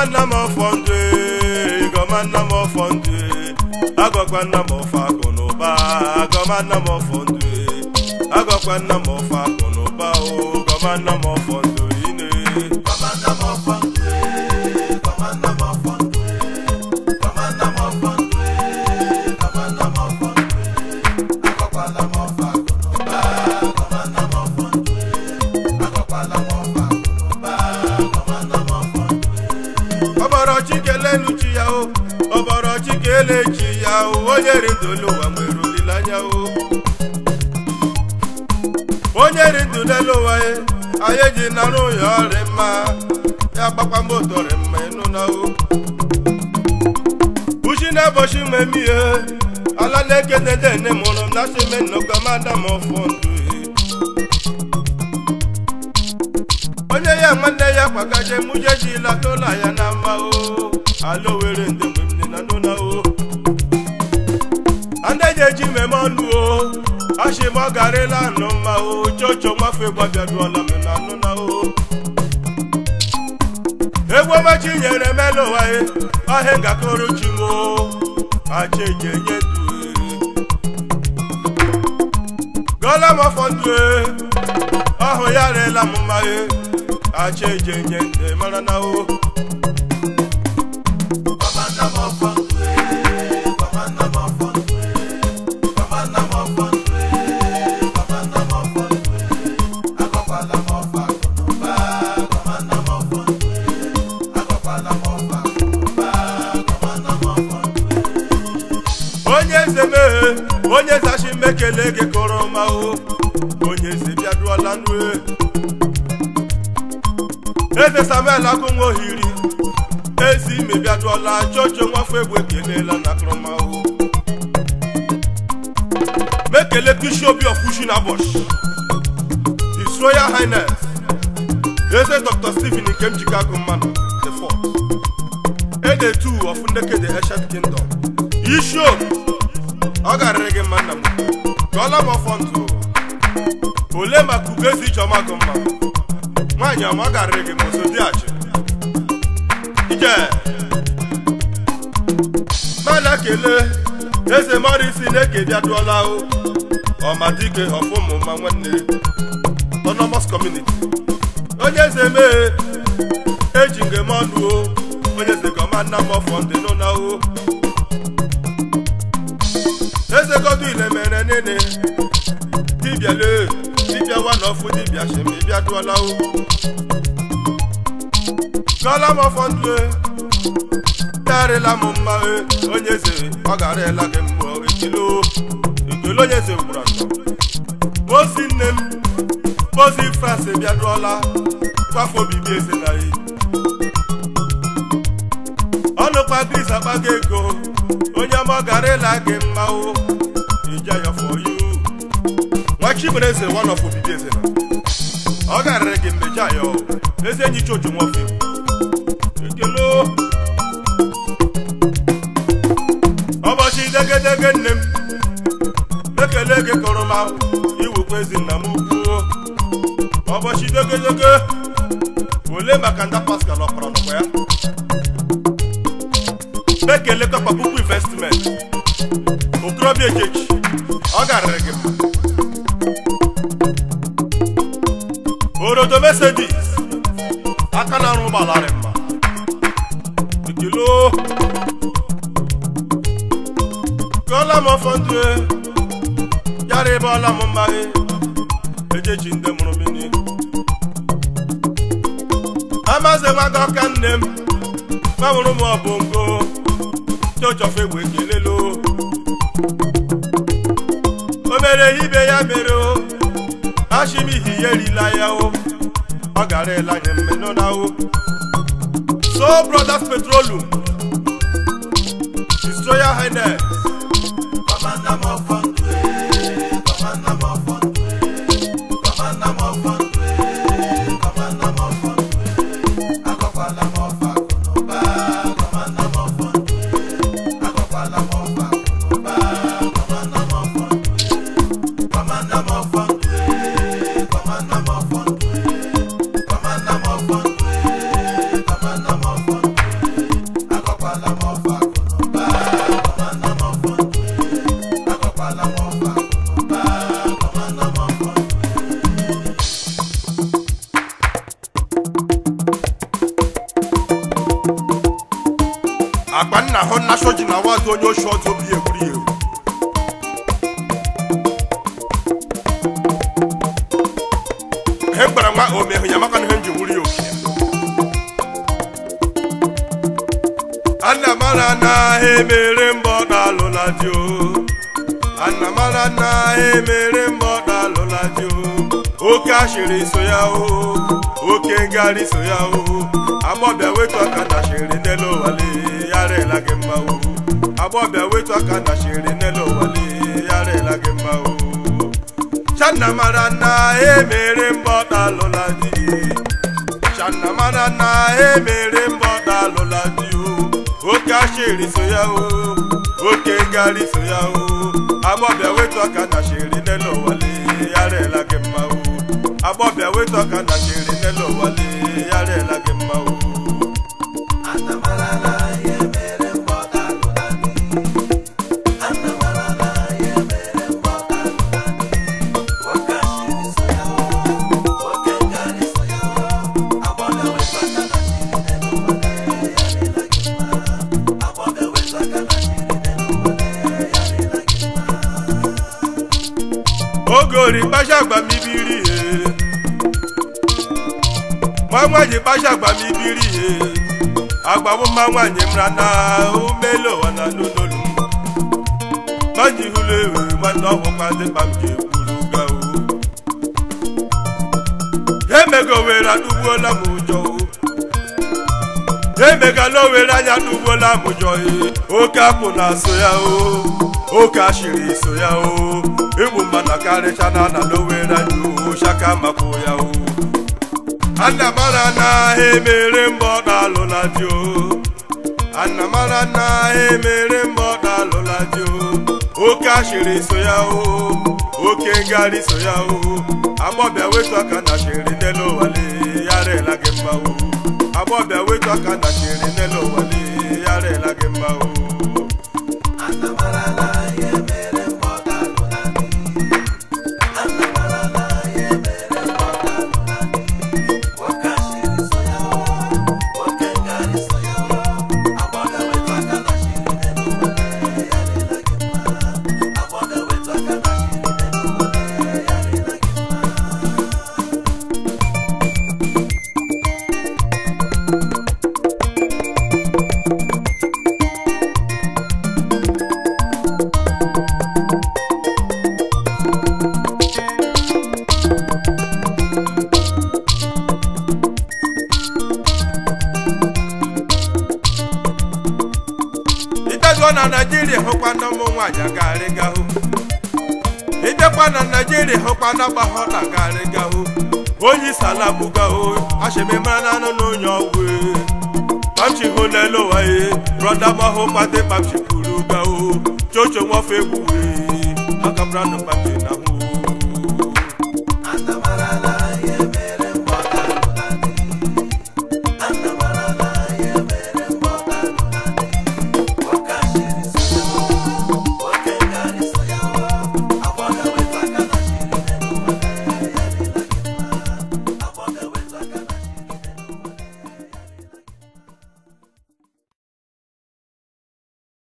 nna m ọfọ ndụ ịgọma nna m ọfọ ndụ agọkwa nna m ọfọ akụ na ụba agọma nna m ọfọ ndụ agọkwa nna m ọfọ akụ na ụba o gọma nna m ọfọ ndụ ine ọbọrọ chikelelu chi ya o ọbọrọ chikele chi ya o onye ri ndụ n'ụwa nwere olileanya o onye ri ndụ n'elu ụwa ya anyị ji narụ ya ọrị mma ya gbakwa moto rị mma ịnụ na o uchi na-ebochi mmemme ihe ala na-ekene dene mụrụ na sime nnọkọmada m ọfọ ndụ onye ya nwanne ya kwagaje mụje ji lata ụlọ ya na mma o ala owere ndị mgbe m dị na nụ na o ndị na-eji mmemme ọnụ o achị m ọ garịla anụ mma o chocho nwafe gbabiaduola m na anụ na o egwu ọmachi nyere melu ụwa ya ọhịa ngakọrọ chi m o acha eji enye ndụ gọla m ọfọ ndụ ọhụ ya rela m mma ya acha eji enye ndụ mara na o onye eze meghe onye zachi mekele gị kọrọ ma o onye eze bịaduola nue eze samuel akụnwa ohiri ezi ime bịaduola chocho nwafọ egwu ekelela na akụrụmahụ mekele bishop of kushinabosh his royal highness eze dr stephen nke m chicago mmanụ the fourth ede two of ndekede eshet kingdom ishop ọ garịrị gị mma nna m gọọla m ọfọ ntụ ole maka ugo ezi ijeọma gụ mma nwaanyị ọma ọ garịrị gị ma oso dị achị ije mana kelee eze morisi na-eke bịaduola o ọmadike ọfụmụma nwanne autonomous community onye eze mee eji ngem ọnụ o onye eze gọma nna m ọfọ ndị nụ na o eze godwin mere nene dibịa lee dibịa wanọfụ dibịa shemi bịa duola o gọla m ọfọ ndụ yarịla m mma e onye eze ọ garịla gị mmụọ ekele ekele onye eze gwara nnọọ mosi nne m mosi frans bịa duola kwafọ obibi eze na yi ọnụkpa gris akpago ego onye ọma ọ garịla gị mma o ije ya for you nwa chibere eze one of obibi eze na ọ garịrị gị mmeja ya o eze enyi choju nwofe ekele o. ụbọchị degedege nne m ekele gị kọrọ ma iwukwa ezi nna m ukwu ụbọchị degedege ole maka nda pascal ọkpọrọ nọkwa ya ekele kọpa puku investment okorobịa ejechi ọ garịrị gị mma orodo mercedes aka na-arụ ụgbọala rị mma ekele o. gụọla m ọfọ ndụ e, yara ebe ọla m mma e, ejechi ndị mụrụ mini amaze nwaga ọka nne m gbanwụrụ m ọbụngo chochọf egbe kelelo o mere ibe ya mere o ashimihi ya erila ya o ọ gara ele anya mmenụ na o so brothers petroleum his royal highness amaghị onye oshi ọzọ obi ya egburu ya ewu ihe m gbara nwa omehụ ya maka na ihe m ji wuru ya oke ana mara na emere mbọ na-alụla di o ana mara na emere mbọ na-alụla di o oke ashịrị so ya o oke ngharị so ya o agbọbịa wetu aka na shịrị n'elu ụwale yarela gị mma o agbọbịa wetu aka na shịrị n'elu ụwale yarela gị mma o channa mara na emere mbọ na-alụla di channa mara na emere mbọ na-alụla di o oke ashịrị so ya o oke ngharị so ya o agbọbịa wetu aka na shịrị n'elu ụwale yarela gị mma o agbọbịa wetu aka na shịrị n'elu ụwale yarela gị mma o ogori kpacha agba m ibiri ihe nwa nwaanyị kpacha agba m ibiri ihe agbawo mma nwaanyị mra na umele ụwa na n'ụlọlu maji hụrụ ewu nwanne ọhụkwa ndị kpa m ji ekwuru gawo emego were adụgbuola m ụjọ emegala owere anya adụgbuola m ụjọ oke apụ na-so ya o oke ashịrị so ya o igbu mmadụ karịcha na ana n'owere anya o shaka maka ya o ana mara na emere mbọ na-alụla di o ana mara na emere mbọ na-alụla di o oke ashịrị so ya o oke ngharị so ya o agbọbịa wetu aka na shịrị n'elu ụwale yarela gị mma o agbọbịa wetu aka na shịrị n'elu ụwale yarela gị mma o ịbịago na naijiria hụkwa na ụmụ nwaanyị agarịgahụ ịbịakwa na naijiria hụkwa na agbahọ na agarịgahụ onye isi ala bụgahụ ashememara na anụ na onye ọgwụ pamchi hụ n'elu ụwa ye brọda mahụ kpate pamchi kwuru gahụ chocho nwafe egbuwe aka brandụ pamchi na hụ